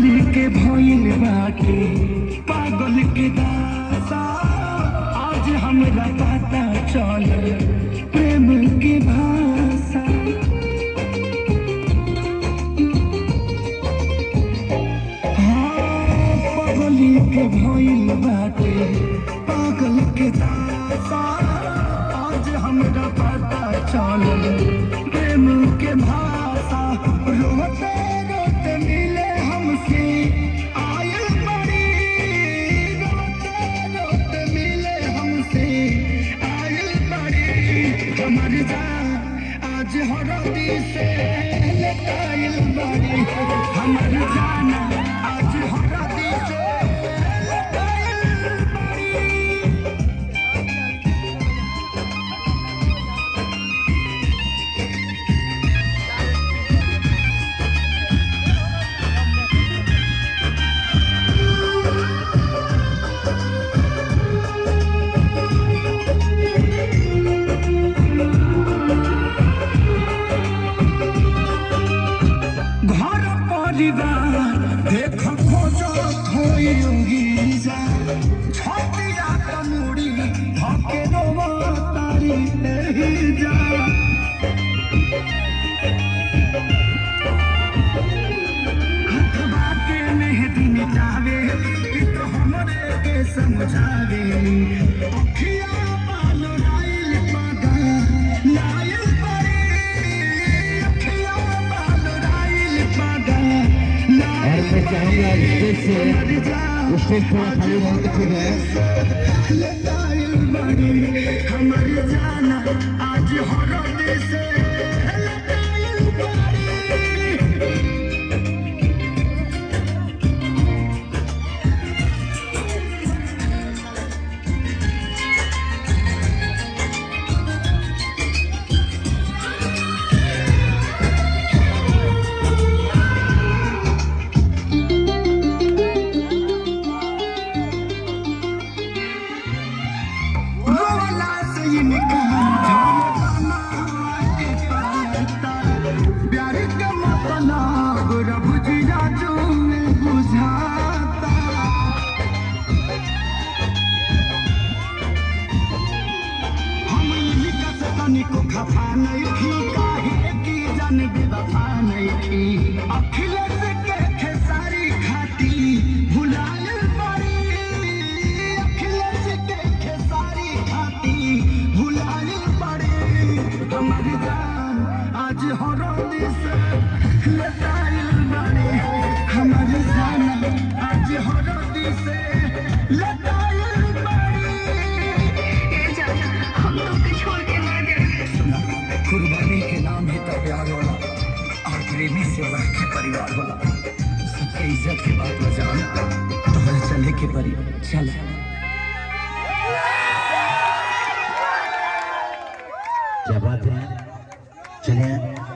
के भइल बाटे पागल के दासा आज हमरा पता चल प्रेम के भाषा हाँ, पगली के भइल बाटे पागल के दासा आज हमरा पता चलल प्रेम के भाषा रोते रोते मिले हमसे आयल बड़ी रोते रोते मिले हमसे आयल बड़ी हमर जान आज हरदी से लटाइल बड़ी हमर जाना आज हरदी से लटाइल बड़ी घर परिवार देख खोजत होई जा छतिया कमुड़ी धके रोवा तारी एही जा हथवा के मेहदी मिटावे ई तो हमरे के समझावे अखिया पाल राइल पागा लाइल परी अखिया पाल राइल पागा और मैं चाहूंगा स्टेज से स्टेज थोड़ा खाली रहे तो ठीक है लताइल बड़ी हमर जाना आज हरद से लताइल बड़ी रोला से इनका झोलना के पता प्यार का मतलब रब जी राजू में बुझाता हम इनका से तनिको खफा नहीं थी काहे की जान बेवफा नहीं थी अखिलेश के खेसारी खाती भुलायल पड़ी अखिलेश के खेसारी खाती भुलायल पड़ी हमारी जान आज हरदी से लताइल बड़ी हमारी जान आज हरदी से लताइल बड़ी हम लोग के छोड़ के ना जाए सुना कुर्बानी के नाम ही तो प्यार होला और प्रेमी से बढ़ के परिवार होला सबके इज्जत के बात बजान तोहरा चले के परी चल क्या बात है चलिए